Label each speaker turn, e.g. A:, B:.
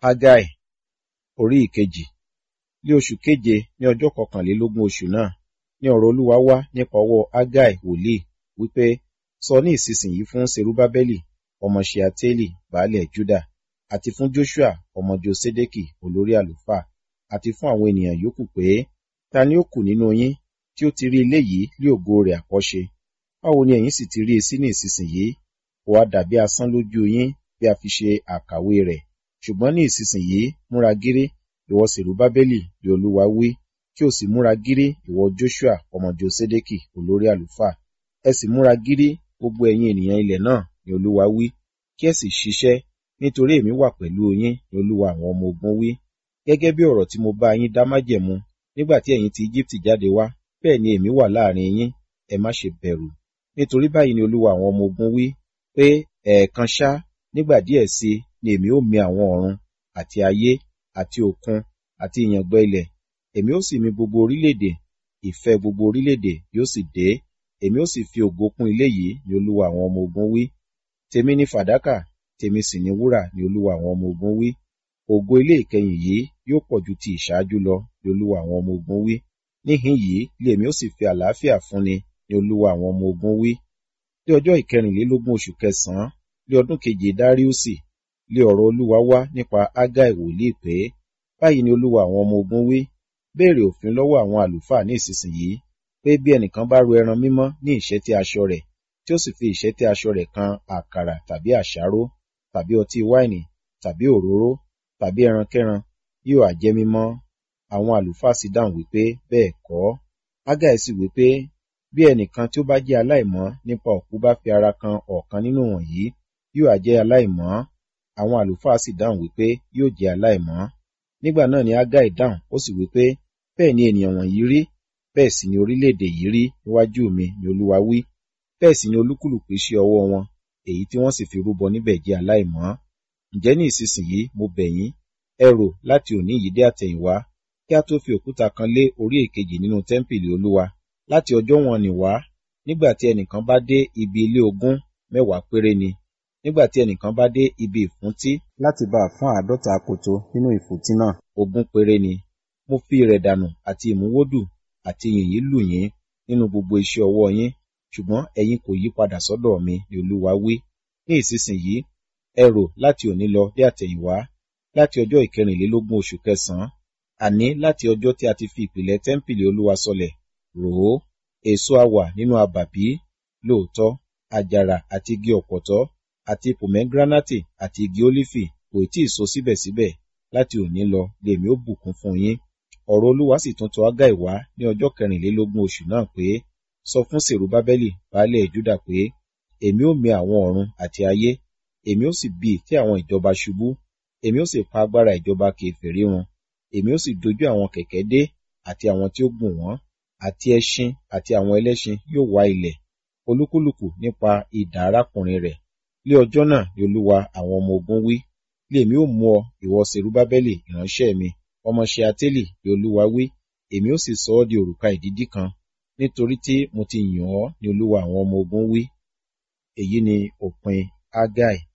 A: Hágáì orí ìkejì ní oṣù keje ní ọjọ́ kọkànlélógún oṣù náà ní ọ̀rọ̀ Olúwa wá nípa ọwọ́ Hágáì wòlíì wípé sọ ní ìsinsìnyí fún Serubábẹ́lì ọmọ Ṣealtieli baálẹ̀ Júdà àti fún Joṣua ọmọ Josédékì olórí àlùfáà àti fún àwọn ènìyàn yòókù pé ta ni ó kù nínú yín tí ó ti rí ilé yìí lé ògo rẹ̀ àkọ́ṣe báwo ni ẹ̀yin sì ti rí i sí ní ìsinsìnyí kò wá dàbí asán lójú yín bí a fi ṣe àkàwé rẹ̀ ṣùgbọ́n ní ìsinsìnyí múra gírí ìwọ Serubábẹ́lì bí Olúwa wí kí o sì múra gírí ìwọ Joṣua ọmọ Josédékì olórí àlùfáà ẹ sì múra gírí gbogbo ẹ̀yin ènìyàn ilẹ̀ náà ni Olúwa wí kí ẹ sì ṣiṣẹ́ nítorí èmi wà pẹ̀lú yín ni Olúwa àwọn ọmọ ogun wí gẹ́gẹ́ bí ọ̀rọ̀ tí mo bá yín dá májẹ̀mú nígbà tí ẹ̀yin ti Íjíbítì jáde wá bẹ́ẹ̀ ni èmi wà láàrin yín ẹ má ṣe bẹ̀rù nítorí báyìí ni Olúwa àwọn ọmọ ogun wí pé ẹ̀ẹ̀kan ṣá nígbà díẹ̀ sí ni èmi ó mì àwọn ọ̀run àti ayé àti òkun àti ìyàngbẹ ilẹ̀ èmi ó sì mì gbogbo orílẹ̀-èdè ìfẹ́ gbogbo orílẹ̀-èdè yóò sì dé èmi ó sì fi ògo kún ilé yìí ni Olúwa àwọn ọmọ ogun wí tèmi ni fàdákà tèmi sì ni wúrà ni Olúwa àwọn ọmọ ogun wí ògo ilé ìkẹyìn yìí yóò pọ̀ ju ti ìṣáájú lọ ni Olúwa àwọn ọmọ ogun wí níhìn yìí lé èmi ó sì fi àlàáfíà fúnni ni Olúwa àwọn ọmọ ogun wí ní ọjọ́ ìkẹrìnlélógún oṣù kẹsànán ní ọdún keje dáríùsì lé ọ̀rọ̀ Olúwa wá nípa Hágáì wòlíì pé báyìí ni Olúwa àwọn ọmọ ogun wí béèrè òfin lọ́wọ́ àwọn àlùfáà ní ìsinsìnyí pé bí ẹnìkan bá ru ẹran mímọ́ ní ìṣẹ́tí aṣọ rẹ̀ tí ó sì fi ìṣẹ́tí aṣọ rẹ̀ kan àkàrà tàbí àṣáró tàbí ọtí wáìnì tàbí òróró tàbí ẹrankẹ́ran yóò á jẹ́ mímọ́ àwọn àlùfáà sì dáhùn wípé bẹ́ẹ̀ kọ́ Hágáì sì wípé bí ẹnìkan tí ó bá jẹ́ aláìmọ́ nípa òkú bá fi ara kan ọ̀kan nínú wọ̀nyí yóò á jẹ́ aláìmọ́ àwọn àlùfáà sì dáhùn wípé yóò jẹ́ aláìmọ́ nígbà náà ni Hágáì dáhùn ó sì wípé bẹ́ẹ̀ ni ènìyàn wọ̀nyí rí bẹ́ẹ̀ sì ni orílẹ̀-èdè yìí rí níwájú mi ni Olúwa wí bẹ́ẹ̀ sì ni olúkúlùkù iṣẹ́ ọwọ́ wọn èyí tí wọ́n sì fi rúbọ níbẹ̀ jẹ́ aláìmọ́ ǹjẹ́ ní ìsinsìnyí mo bẹ̀ yín ẹ rò láti òní yìí dé àtẹ̀yìnwá kí a tó fi òkúta kan lé orí èkejì nínú tẹ́ḿpìlì Olúwa láti ọjọ́ wọn nì wá nígbà tí ẹnìkan bá dé ibi ilé ogún mẹ́wàá péré ni nígbà tí ẹnìkan bá dé ibi ìfúntí láti bá a fún àádọ́ta akoto nínú ìfúntí náà ogún péré ni mo fi ìrẹ̀dànù àti ìmúwódù àti yìnyín lù yín nínú gbogbo iṣẹ́ ọwọ́ yín ṣùgbọ́n ẹ̀yin kò yí padà sọ́dọ̀ mi ni Olúwa wí ní ìsinsìnyí ẹ rò láti òní lọ dé àtẹ̀yìnwá láti ọjọ́ ìkẹrìnlélógún oṣù kẹsànán àní láti ọjọ́ tí a ti fi ìpìlẹ̀ tẹ́ḿpìlì Olúwa sọlẹ̀ rò ó èso á wà nínú abàbí lóòótọ́ àjàrà àti igi ọ̀pọ̀tọ́ àti pòmẹ́gíránátì àti igi ólífì kò tí ì so síbẹ̀síbẹ̀ láti òní lọ lèmi ó bùkún fún yín ọ̀rọ̀ Olúwa sì tún tọ̀ Hágáì wá ní ọjọ́ kẹrìnlélógún oṣù náà pé sọ fún Serubábẹ́lì baálẹ̀ Júdà pé èmi ó mì àwọn ọ̀run àti ayé èmi ó sì bì tí àwọn ìjọba ṣubú èmi ó sì pa agbára ìjọba kèfèrí run èmi ó sì dojú àwọn kẹ̀kẹ́ dé àti àwọn tí ó gùn wọ́n àti ẹṣin àti àwọn ẹlẹ́ṣin yóò wá ilẹ̀ olúkúlùkù nípa idà arákùnrin rẹ̀ lé ọjọ́ náà ni Olúwa àwọn ọmọ ogun wí lèmi ó mú ọ ìwọ Serubábẹ́lì ìránṣẹ́ mi ọmọ Ṣealtieli ni Olúwa wí èmi ó sì sọ ọ́ di òrùka ìdídí kan nítorí tí mo ti yàn ọ́ ni Olúwa àwọn ọmọ ogun wí èyí ni òpin Hágáì